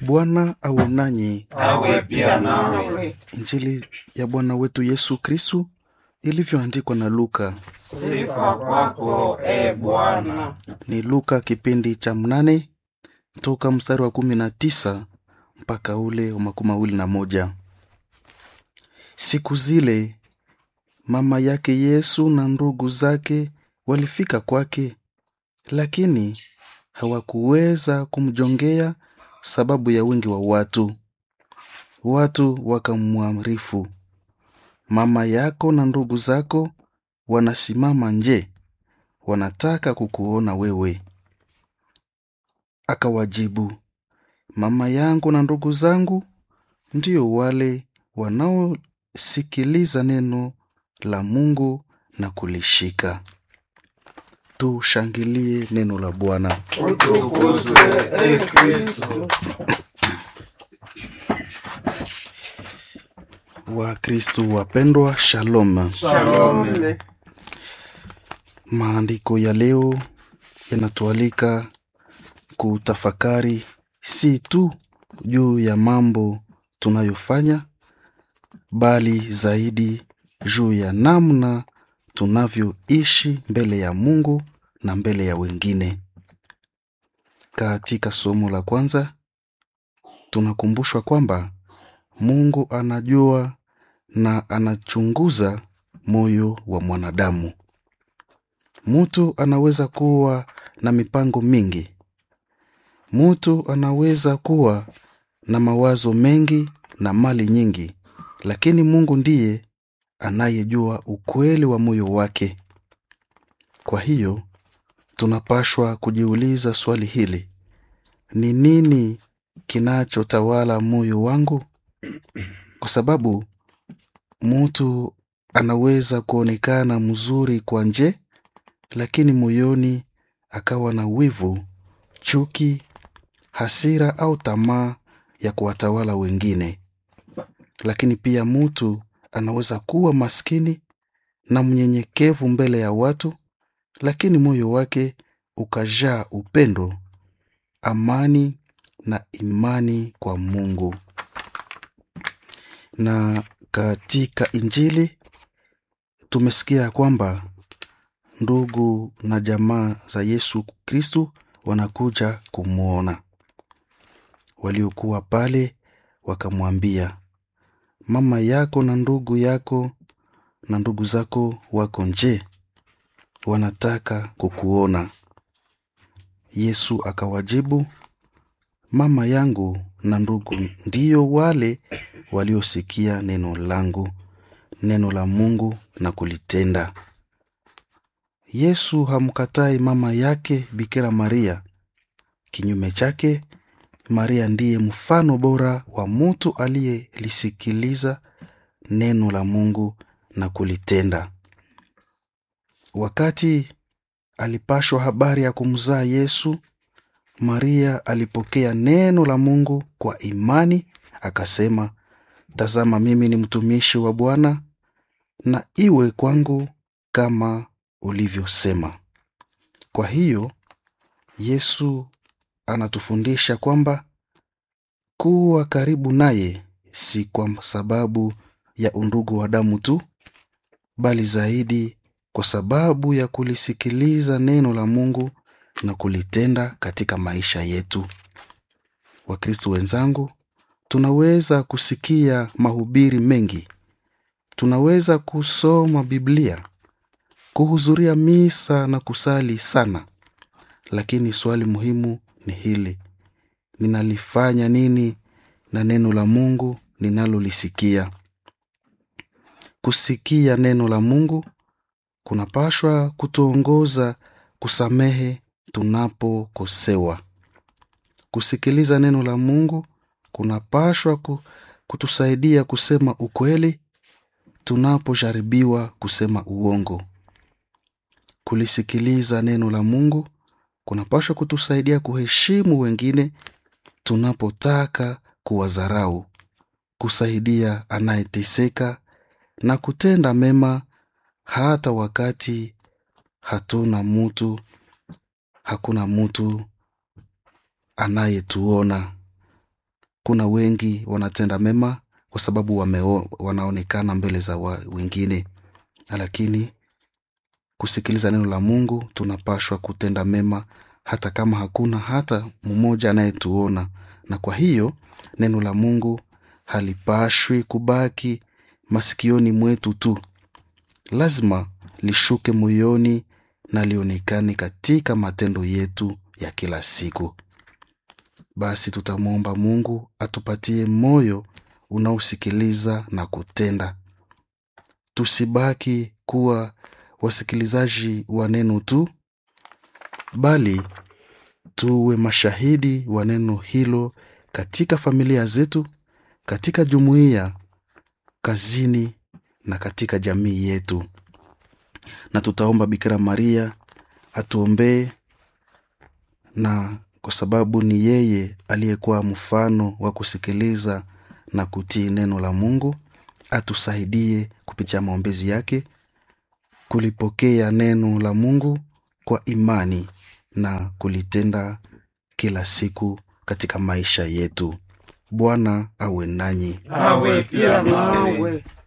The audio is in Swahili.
Bwana awe nanyi. awe pia nawe. Injili ya Bwana wetu Yesu Kristu ilivyoandikwa na Luka. Sifa kwako e Bwana. Ni Luka kipindi cha mnane toka mstari wa kumi na tisa mpaka ule wa makumi mawili na moja. Siku zile mama yake Yesu na ndugu zake walifika kwake, lakini hawakuweza kumjongea sababu ya wingi wa watu. Watu wakamwarifu, mama yako na ndugu zako wanasimama nje, wanataka kukuona wewe. Akawajibu, mama yangu na ndugu zangu ndio wale wanaosikiliza neno la Mungu na kulishika. Tushangilie neno la Bwana. Utukuzwe e Kristo. Wakristo wapendwa, shalom. Shalom. Maandiko ya leo yanatualika kutafakari si tu juu ya mambo tunayofanya, bali zaidi juu ya namna tunavyoishi mbele ya Mungu na mbele ya wengine. Katika somo la kwanza tunakumbushwa kwamba Mungu anajua na anachunguza moyo wa mwanadamu. Mtu anaweza kuwa na mipango mingi. Mtu anaweza kuwa na mawazo mengi na mali nyingi, lakini Mungu ndiye anayejua ukweli wa moyo wake. Kwa hiyo tunapashwa kujiuliza swali hili: ni nini kinachotawala moyo wangu? Kwa sababu mtu anaweza kuonekana mzuri kwa nje, lakini moyoni akawa na wivu, chuki, hasira au tamaa ya kuwatawala wengine. Lakini pia mtu anaweza kuwa maskini na mnyenyekevu mbele ya watu, lakini moyo wake ukajaa upendo, amani na imani kwa Mungu. Na katika Injili tumesikia kwamba ndugu na jamaa za Yesu Kristu wanakuja kumwona. Waliokuwa pale wakamwambia, mama yako na ndugu yako na ndugu zako wako nje, wanataka kukuona. Yesu akawajibu, mama yangu na ndugu ndiyo wale waliosikia neno langu, neno la Mungu na kulitenda. Yesu hamkatai mama yake Bikira Maria. Kinyume chake, Maria ndiye mfano bora wa mtu aliyelisikiliza neno la Mungu na kulitenda. Wakati alipashwa habari ya kumzaa Yesu, Maria alipokea neno la Mungu kwa imani, akasema, tazama, mimi ni mtumishi wa Bwana, na iwe kwangu kama ulivyosema. Kwa hiyo Yesu anatufundisha kwamba kuwa karibu naye si kwa sababu ya undugu wa damu tu, bali zaidi kwa sababu ya kulisikiliza neno la Mungu na kulitenda katika maisha yetu. Wakristo wenzangu, tunaweza kusikia mahubiri mengi, tunaweza kusoma Biblia, kuhudhuria misa na kusali sana, lakini swali muhimu ni hili: ninalifanya nini na neno la Mungu ninalolisikia? Kusikia neno la Mungu kunapashwa kutuongoza kusamehe tunapokosewa. Kusikiliza neno la Mungu kunapashwa ku, kutusaidia kusema ukweli tunapojaribiwa kusema uongo. Kulisikiliza neno la Mungu kunapashwa kutusaidia kuheshimu wengine tunapotaka kuwadharau, kusaidia anayeteseka na kutenda mema hata wakati hatuna mutu, hakuna mutu anayetuona. kuna wengi wanatenda mema kwa sababu wameo, wanaonekana mbele za wa, wengine lakini kusikiliza neno la mungu tunapashwa kutenda mema hata kama hakuna hata mmoja anayetuona na kwa hiyo neno la mungu halipashwi kubaki masikioni mwetu tu lazima lishuke moyoni na lionekane katika matendo yetu ya kila siku basi tutamwomba mungu atupatie moyo unaosikiliza na kutenda tusibaki kuwa wasikilizaji wa neno tu bali tuwe mashahidi wa neno hilo katika familia zetu katika jumuiya kazini na katika jamii yetu na tutaomba bikira maria atuombee na kwa sababu ni yeye aliyekuwa mfano wa kusikiliza na kutii neno la mungu atusaidie kupitia maombezi yake kulipokea neno la mungu kwa imani na kulitenda kila siku katika maisha yetu bwana awe nanyi awe pia nawe